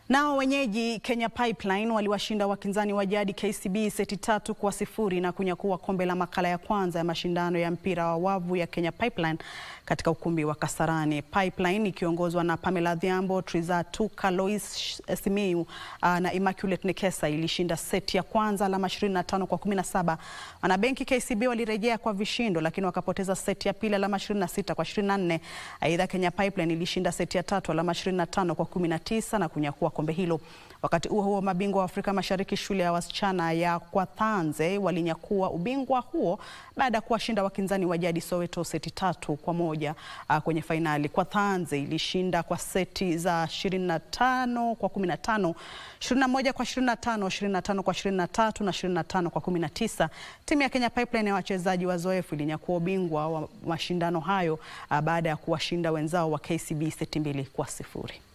Nao wenyeji Kenya Pipeline waliwashinda wakinzani wa jadi KCB seti tatu kwa sifuri na kunyakua kombe la makala ya kwanza ya mashindano ya mpira wa wavu ya Kenya Pipeline katika ukumbi wa Kasarani. Pipeline ikiongozwa na Pamela Dhiambo, Trizatuka, Lois Simiyu na Immaculate Nekesa ilishinda seti ya kwanza alama 25 kwa 17. Wanabenki KCB walirejea kwa vishindo lakini wakapoteza seti ya pili alama 26 kwa 24. Aidha, Kenya Pipeline ilishinda seti ya tatu alama 25 kwa 19 na kunyakua kombe hilo. Wakati huo huo, mabingwa wa Afrika Mashariki shule ya wasichana ya Kwathanze walinyakua ubingwa huo baada ya kuwashinda wakinzani wa jadi Soweto seti tatu kwa moja uh, kwenye fainali. Kwathanze ilishinda kwa seti za 25 kwa 15, 21 kwa 25, 25 kwa 23 na 25 kwa 19. Timu ya Kenya Pipeline ya wachezaji wazoefu ilinyakua ubingwa wa mashindano hayo uh, baada ya kuwashinda wenzao wa KCB seti mbili kwa sifuri.